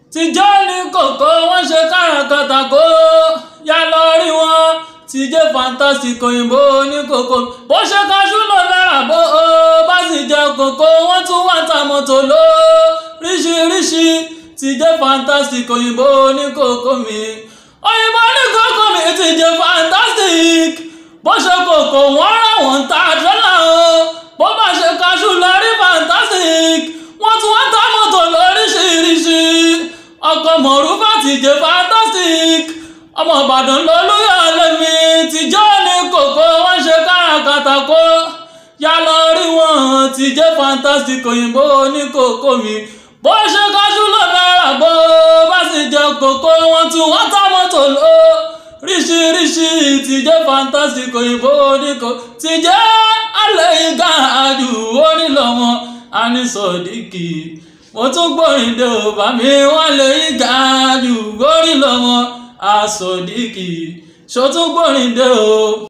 tìjọ́ ní kòkó wọ́n ṣe káràkátà kó yá lọ rí wọn tìjẹ́ fantastic òyìnbó ní kòkó bó ṣe kaṣú lọ lára bó o bá sì jẹ kòkó wọ́n tún wá ta mọ́tò ló ríṣiríṣi tìjẹ́ fantastic òyìnbó ní kòkó mi òyìnbó ní kòkó mi tìjẹ́ fantastic bó ṣe kòkó wọ́n rà wọ́n ta dọ́là o bó bá ṣe kaṣú lọ rí fantastic wọ́n tún wá ta mọ́tò lóríṣiríṣi ọkọ̀ mọ̀rúfà tìjẹ́ fantastic ọmọ ìbàdàn lolúyọ̀ lẹ́mi tìjọ́ ní kòkó wọ́n ṣe káràkátà kó yá lọ rí wọn tìjẹ́ fantastic òyìnbó ní kòkó mi bó ṣe kájú ló náírà bó bá sì jẹ kòkó wọn tún wọ́n tá mọ́tò lọ ríṣiríṣi tìjẹ́ fantastic òyìnbó ní kòkó tìjẹ́ alẹ́ ìgbà àjù onílọ̀ wọn a ní sọ̀díkì mo tún gbórin dé ò bá mi wọ́n lè ìgbà àjù onílọ̀ wọn a sọ̀díkì ṣó tún gbórin dé o.